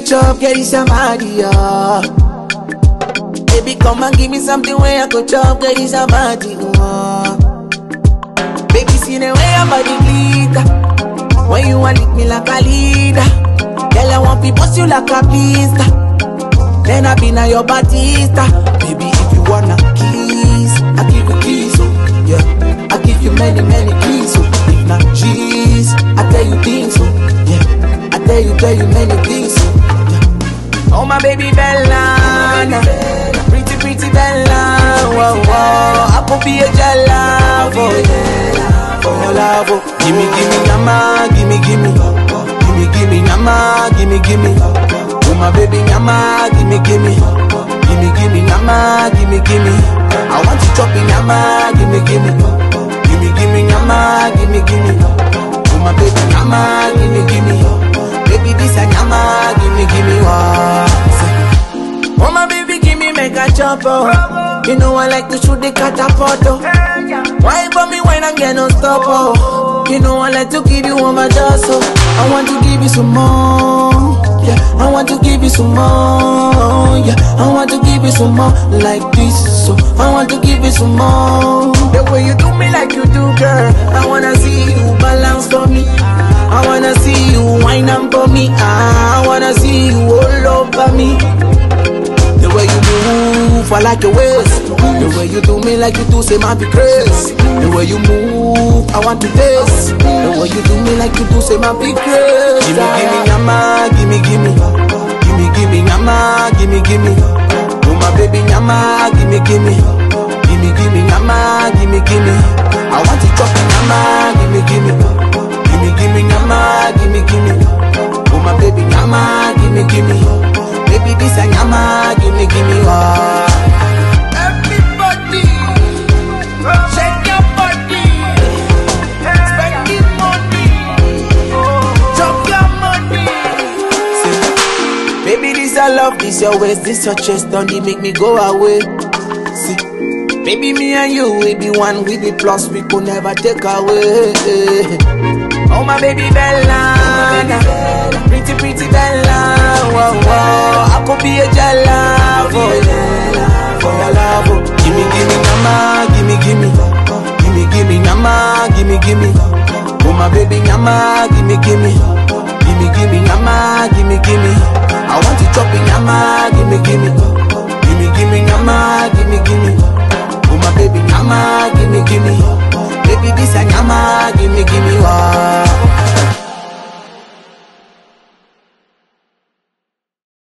chop, get it somebody, yeah. Baby, come and give me something where I could chop, get it somebody, yeah. Baby, see the way your body glitter. When you want lick me like a leader. Girl, I want to bust you like a blister. Then I be now your Batista. Baby, if you wanna kiss, I give you kiss, oh, yeah. I give you many, many keys, oh. If not cheese, I tell you things, oh, yeah. I tell you, tell you many things, oh, yeah. Oh my baby Bella, pretty, pretty Bella, whoa, whoa. I could be a jala for you, for your love, oh. Gimme, gimme, nama, gimme, gimme, gimme, gimme, nama, gimme, gimme. Oh my baby, nama, gimme, gimme, gimme, gimme, nama, gimme, gimme. I want to chop in nama, gimme, gimme, gimme, gimme, nama, gimme, gimme. Oh my baby, nama, gimme, gimme. Baby, this a nama, gimme, gimme, what? Oh my baby, give me make a chop, oh. You know I like to shoot the catapult, oh. Why for me when I get no stop, oh. You know I like to give you all my dust, oh. I want to give you some more, yeah. I want to give you some more, yeah. I want to give you some more like this, so I want to give you some more. The way you do me like you do, girl. I wanna see you balance for me. I wanna see you wine up for me. I wanna see you all over me. The way you move, I like your waist. The way you do me like you do, say my be crazy. The way you move, I want to taste. The way you do me like you do, say my be crazy. Gimme, gimme, nyama, gimme, gimme, gimme, gimme, nyama, gimme, gimme. Oh my baby, nyama, gimme, gimme, gimme, gimme, nyama, gimme, gimme. I want to chop nyama, gimme, gimme, gimme, gimme, nyama, gimme, gimme. Oh my baby, nyama, gimme, gimme. Baby, this a nyama, gimme, gimme, oh. Everybody, shake your body, spending money, drop your money. See, baby, this I love, this your waist, this your chest, don't it make me go away. See, baby, me and you, we be one, we be plus, we could never take away. Oh my baby Bella, pretty pretty Bella, whoa whoa, I could be a jala for you, for your love. oh. Gimme gimme nama, gimme gimme, gimme gimme nama, gimme gimme. Oh my baby nama, gimme gimme, gimme gimme nama, gimme gimme. I want to chop in nama, gimme gimme, gimme gimme nama, gimme gimme. Oh my baby nama, gimme gimme. Baby this a nama, gimme